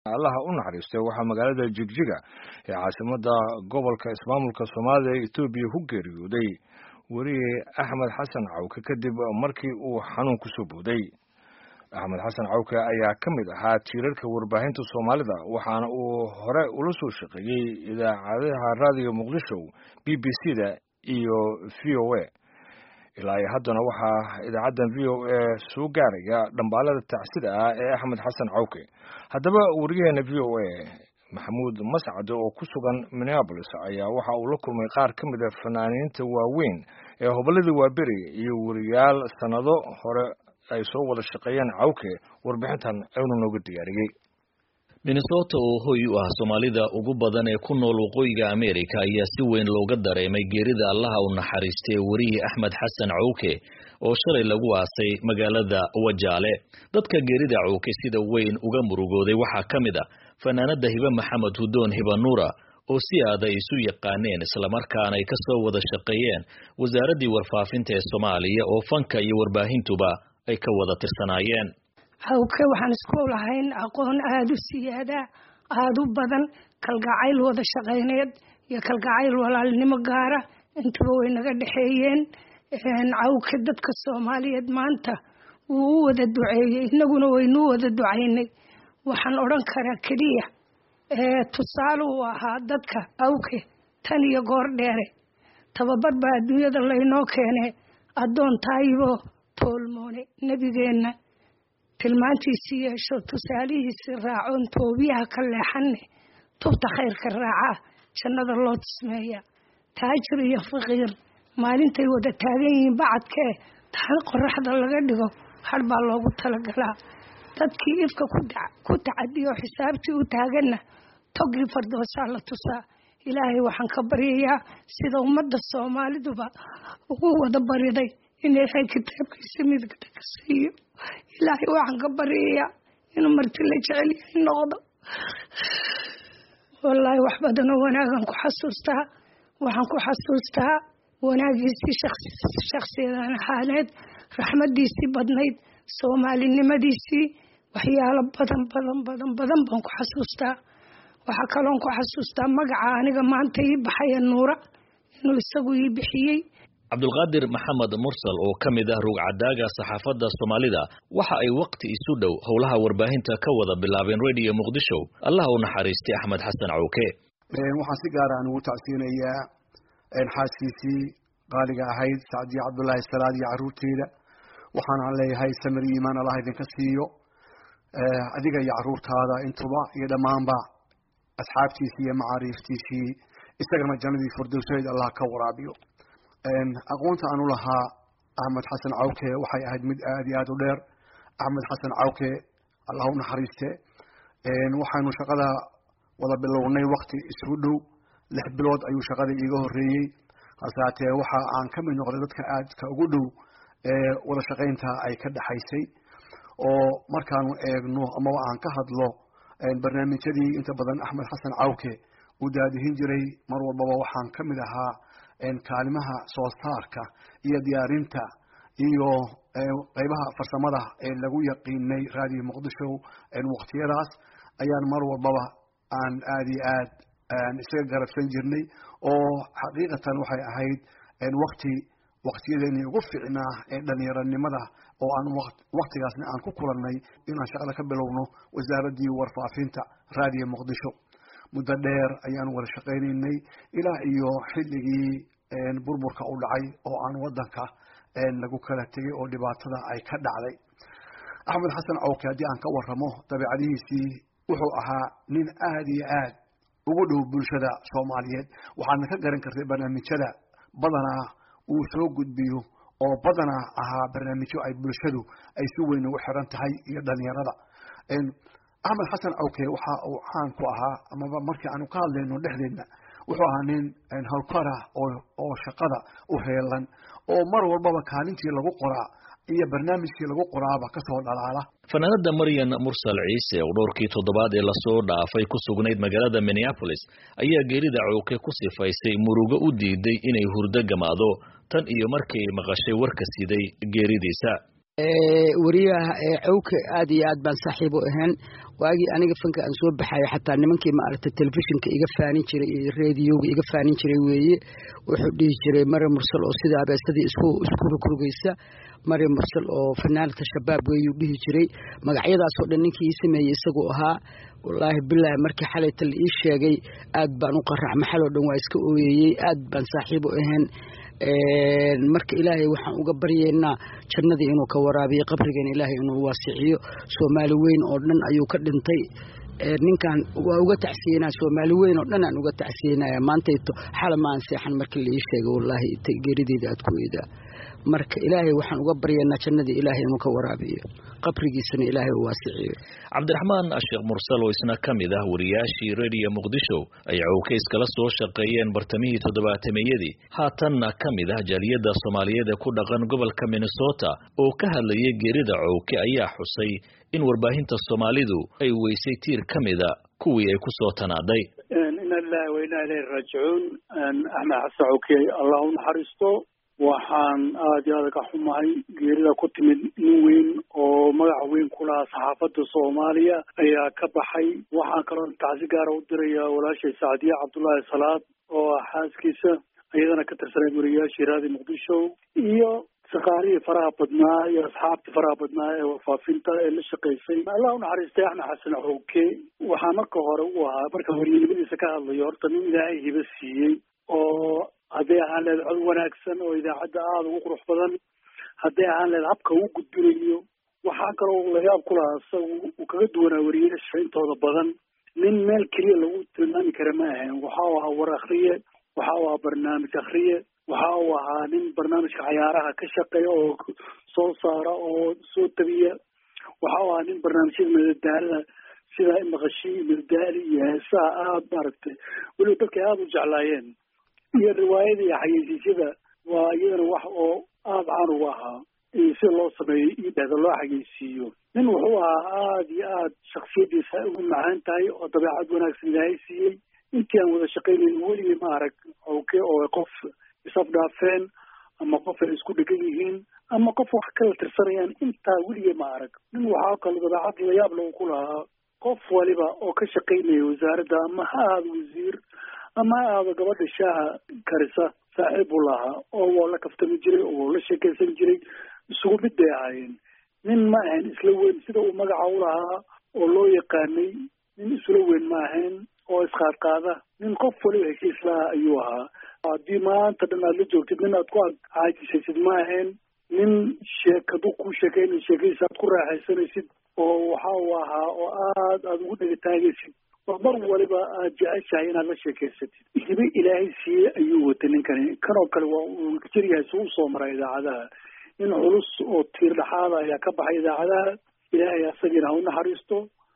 allaha u naxariistay waxaa magaalada jigjiga ee caasimada gobolka ismaamulka soomaalida ee etoobiya ku geeriyooday weriye axmed xasan cawke kadib markii uu xanuun kusoo booday axmed xasan cawke ayaa ka mid ahaa tiirarka warbaahinta soomaalida waxaana uu hore ula soo shaqeeyey idaacadaha raadiyo muqdisho b b c da iyo v o a ilaa iyo haddana waxaa idaacaddan v o a soo gaaraya dhambaalada tacsida ah ee axmed xasan cawke haddaba wariyaheena v o a maxamuud mascade oo ku sugan minneabolis ayaa waxa uu la kulmay qaar ka mid a fanaaniinta waaweyn ee hobolladii waaberi iyo weriyaal sannado hore ay soo wada shaqeeyeen cawke warbixintan aynu nooga diyaariyey minnesota oo hoy u ah soomaalida ugu badan ee ku nool waqooyiga america ayaa si weyn looga dareemay geerida allaha u naxariistay werihii axmed xasan cawke oo shalay lagu aasay magaalada wajaale dadka geerida cawke sida weyn uga murugooday waxaa ka mid a fanaanada hibe maxamed hudoon hibanuura oo si aad ay isu yaqaaneen islamarkaana ay ka soo wada shaqeeyeen wasaaraddii warfaafinta ee soomaaliya oo fanka iyo warbaahintuba ay ka wada tirsanaayeen hawke waxaan isku lahayn aqoon aada u siyaada aada u badan kalgacayl wada shaqayneed iyo kalgacayl walaalnimo gaara intaba way naga dhexeeyeen cawke dadka soomaaliyeed maanta wuu u wada duceeyey inaguna waynuu wada ducaynay waxaan odhan karaa keliya tusaale uu ahaa dadka awke tan iyo goor dheere tababar baa adduunyada laynoo keene addoon taayibo toolmoone nebigeenna tilmaantiisii yeesho tusaalihiisii raacoon toobiyaha ka leexanne tubta khayrka raacaa jannada loo tismeeya taajir iyo faqiir maalintay wada taagan yihiin bacadkee taan qoraxda laga dhigo har baa loogu talagalaa dadkii ifka ku tacadiyo xisaabtii u taaganna togii fardoosaa la tusaa ilaahay waxaan ka baryayaa sida ummadda soomaaliduba ugu wada bariday in ilaahay kitaabkiisa midgada ka siiyo ilaahay waxaan ka baryayaa inuu marti la jecel yahay noqdo wallaahi wax badanoo wanaagan ku xasuustaa waxaan ku xasuustaa wanaagiisii shakhsiyadan ahaaneed raxmadiisii badnayd soomaalinimadiisii waxyaalo badan badan badan badan baan ku xasuustaa waxaa kaloon ku xasuustaa magaca aniga maanta ii baxaya nuura inuu isagu ii bixiyey cabdulqaadir maxamed mursal oo ka mid ah rugcadaaga saxaafadda soomaalida waxa ay waqti isu dhow howlaha warbaahinta ka wada bilaabeen radio muqdisho allah u naxariistay axmed xasan cawke waxaan si gaara aan ugu tacsiinayaa xaaskiisii qaaliga ahayd sacdiya cabdulaahi salaad iyo caruurteeda waxaanaan leeyahay samir iyo iimaan allah idinka siiyo adiga iyo caruurtaada intuba iyo dhammaanba asxaabtiisii iyo macaariiftiisii isagana jannadii furdowseed allah ka waraabiyo aqoonta aan u lahaa axmed xasan cawke waxay ahayd mid aada iyo aada u dheer axmed xasan cawke allah u naxariiste waxaanu shaqada wada bilownay wakti isugu dhow lix bilood ayuu shaqada iiga horeeyey hase haatee waxa aan ka mid noqday dadka aadka ugu dhow ee wada shaqaynta ay ka dhexaysay oo markaanu eegno amaba aan ka hadlo barnaamijyadii inta badan axmed xasan cawke uu daadihin jiray mar walbaba waxaan ka mid ahaa kaalimaha soo saarka iyo diyaarinta iyo qeybaha farsamada ee lagu yaqiinay raadiyo muqdisho waqtiyadaas ayaan mar walbaba aan aada iyo aad isaga garabsan jirnay oo xaqiiqatan waxay ahayd wakti waktiyadeeni ugu ficnaa ee dhalinyaranimada oo aan waktigaasna aan ku kulannay inaan shaqada ka bilowno wasaaraddii warfaafinta raadiyo muqdisho muddo dheer ayaan wada shaqaynaynay ilaa iyo xilligii burburka u dhacay oo aan wadanka lagu kala tegay oo dhibaatada ay ka dhacday axmed xasan cawke haddii aan ka waramo dabeicadihiisii wuxuu ahaa nin aada iyo aad ugu dhow bulshada soomaaliyeed waxaadna ka garan kartay barnaamijyada badanaa uu soo gudbiyo oo badanaa ahaa barnaamijyo ay bulshadu ay si weyn ugu xiran tahay iyo dhalinyarada axmed xasan cawke waxa uu caan ku ahaa amaba markii aanu ka hadlayno dhexdeedna wuxuu ahaa nin howlkara oo shaqada u heelan oo mar walbaba kaalintii lagu qoraa iyo barnaamijkii lagu qoraaba kasoo dhalaala fanaanada maryan mursal ciise oo dhowrkii toddobaad ee lasoo dhaafay ku sugnayd magaalada minneapolis ayaa geerida cawke ku sifaysay murugo u diiday inay hurdo gamaado tan iyo markii maqashay warka siday geeridiisa wariyaha cawke aad iyo aad baan saaxiib u ahayn waagii aniga fanka aan soo baxayo xataa nimankii maaragtay telefishinka iga faanin jiray iyo rediyoga iga faanin jiray weeye wuxuu dhihi jiray mari mursal oo sida abeesadii isku isku rugrugaysa mari mursal oo fanaanata shabaab weeyuu dhihi jiray magacyadaasoo dhan ninkii ii sameeyey isaguu ahaa wallaahi bilaahi markii xalayta la ii sheegay aad baan u qarax maxaloo dhan waa iska ooyeeyey aad baan saaxiib u ahayn marka ilaahay waxaan uga baryeynaa jannadii inuu ka waraabiyo qabrigan ilaahay inuu waasiciyo soomaali weyn oo dhan ayuu ka dhintay ninkan waa uga tacsiyenaa soomaali weyn oo dhan aan uga tacsiyenaya maantayto xala ma aan seexan markii la ii sheegay wallaahi geerideeda aad ku eedaa marka ilaahay waxaan uga baryaynaa jannadii ilaahay inuu ka waraabiyo qabrigiisana ilaahay uu waasiciyo cabdiraxmaan sheekh mursal oo isna ka mid ah wariyaashii rediyo muqdisho ay cawke iskala soo shaqeeyeen bartamihii toddobaatameyadii haatanna ka mid ah jaaliyadda soomaaliyeed ee ku dhaqan gobolka minnesota oo ka hadlayay geerida cawke ayaa xusay in warbaahinta soomaalidu ay weysay tiir ka mida kuwii ay ku soo tanaaday ina lilahi wa inaa ilayhi raajicuun axmed xasan cawke allah u naxariisto waxaan aada iyo aada ka xumahay geerida ku timid nin weyn oo magaca weyn ku lahaa saxaafadda soomaaliya ayaa ka baxay waxaan kaloo tacsi gaara u diraya walaashay sacdiye cabdullaahi salaad oo ah xaaskiisa iyadana ka tirsanay wariyaashii raadi muqdisho iyo shaqaalihii faraha badnaa iyo asxaabtii faraha badnaa ee warfaafinta ee la shaqaysay allah unaxariistay axmed xasan cowke waxaa marka hore u ahaa marka waryanimadiisa ka hadlayo horta nin ilaahay hiba siiyey oo hadday ahaan leed cod wanaagsan oo idaacadda aada ugu qurux badan hadday ahaan leed habka uu gudbinayo waxaa kaloo layaab ku lahaa isaga uu kaga duwanaa wariyaasha intooda badan nin meel keliya lagu tilmaami kara ma ahayn waxa uu ahaa war akhriye waxa uu ahaa barnaamij akhriye waxa uu ahaa nin barnaamijka cayaaraha ka shaqeeya oo soo saara oo soo tabiya waxa uu ahaa nin barnaamijyada madadaalada sida maqashii madadaali iyo heesaha aada maaragtay weliba dadka aada u jeclaayeen iyo riwaayada iyo xayeysiisyada waa iyadana wax oo aada caan ugu ahaa sida loo sameeyo iyo dhehda loo xayeysiiyo nin wuxuu ahaa aada iyo aada shaksiyadiisa ugu macaan tahay oo dabeecad wanaagsan ilaahay siiyey intii aan wada shaqaynayn weligii ma arag oke oo qof isafdhaafeen ama qof ay isku dhegan yihiin ama qof wax kala tirsanayaan intaa weligii ma arag nin waxaa kaloo dabeecad layaab lagu ku lahaa qof waliba oo ka shaqaynaya wasaaradda ama ha ahaada wasiir ama ha ahaado gabadha shaaha karisa saaxiib buu lahaa oo waa la kaftami jiray oo la sheekaysan jiray isugu mid bay ahaayeen nin ma ahayn isla weyn sida uu magaca u lahaa oo loo yaqaanay nin isla weyn ma ahayn oo isqaadqaada nin qof waliba heshiis laha ayuu ahaa haddii maanta dhan aad la joogtid nin aad ku caajisaysid ma ahayn nin sheekadu ku sheekayna sheekadiisa aad ku raaxaysanaysid oo waxa uu ahaa oo aad aada ugu dhegataagaysid oo mar waliba aad jeceshahay inaad la sheekaysatid hibe ilaahay siiyey ayuu watay ninkani kanoo kale waa uu jiryahay si usoo maray idaacadaha nin culus oo tiir dhexaada ayaa ka baxay idaacadaha ilaahay asagiina ha u naxariisto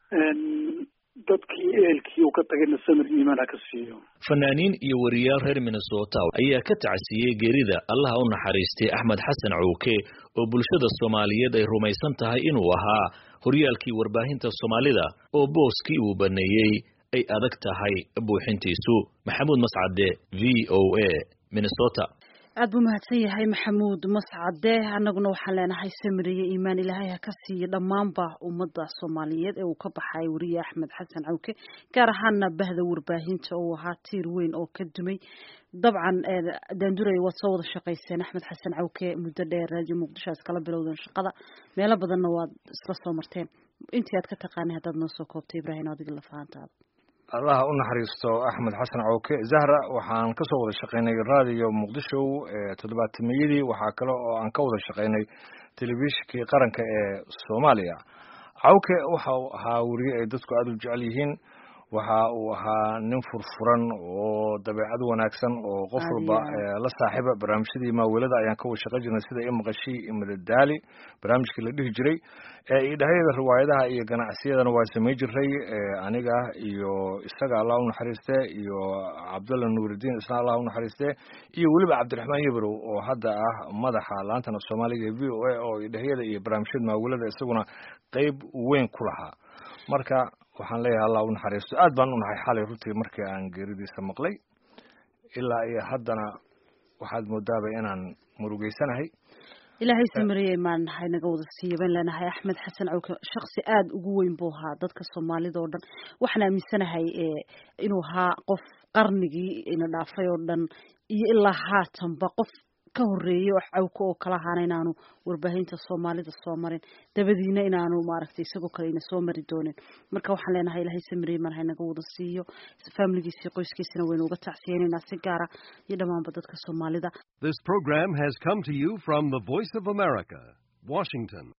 dadkii ehelkii uu ka tagayna samir iimaan ha ka siiyo fanaaniin iyo wariyaal reer minnesota ayaa ka tacsiiyey geerida allaha u naxariistay axmed xasan cowke oo bulshada soomaaliyeed ay rumaysan tahay inuu ahaa horyaalkii warbaahinta soomaalida oo booskii uu baneeyey ay adag tahay buuxintiisu maxamuud mascade v o a minnesota aad buu mahadsan yahay maxamuud mascade annaguna waxaan leenahay samiriye iimaan ilaahay ha ka siiyo dhammaanba ummadda soomaaliyeed ee uu ka baxay weriye axmed xasan cawke gaar ahaana bahda warbaahinta uu ahaa tiir weyn oo ka dumay dabcan daanduray waad soo wada shaqayseen axmed xasan cawke muddo dheer raadiyo muqdisho aad iskala bilowdeen shaqada meelo badanna waad isla soo marteen intii aad ka taqaanay haddaad noo soo koobtay ibraahim adiga lafahantaada allaha u naxariisto axmed xasan cawke zahra waxaan ka soo wada shaqaynay raadiyo muqdisho toddobaatameyadii waxaa kale oo aan ka wada shaqaynay telefishinkii qaranka ee soomaaliya cawke waxa uu ahaa weriye ay dadku aada u jecel yihiin waxa uu ahaa nin furfuran oo dabeecad wanaagsan oo qof walba la saaxiiba barnaamijyadii maawelada ayaan ka wada shaqan jirnay sida imaqashii imadadaali barnaamijkii la dhihi jiray idhahayada riwaayadaha iyo ganacsiyadana waa samay jiray aniga iyo isaga allah u naxariiste iyo cabdulla nuuridiin isna allah u naxariiste iyo weliba cabdiraxmaan yebrow oo hadda ah madaxa laantana soomaaliga v o a oo idhahayada iyo barnaamijyada maawelada isaguna qeyb weyn ku lahaa marka waxaan leeyahay allah u naxariisto aad baan u nahay xalay runtii markii aan geeridiisa maqlay ilaa iyo haddana waxaad moodaaba inaan murugeysanahay ilaahay samariyey maan nahay naga wada siiyo baan leenahay axmed xasan cawke shaksi aada ugu weyn buu ahaa dadka soomaalida oo dhan waxaan aaminsanahay inuu ahaa qof qarnigii ina dhaafay oo dhan iyo ilaa haatanba qof ka horeeyey oo cawke oo kala ahaana inaanu warbaahinta soomaalida soo marin dabadiina inaanu maaragtay isagoo kale ina soo mari doonin marka waxaan leenahay ilaahay samariyey maan nahay naga wada siiyo familigiisii qoyskiisina waynu uga tacsiyenaynaa si gaara iyo dhammaanba dadka soomaalida This program has come to you from the Voice of America, Washington.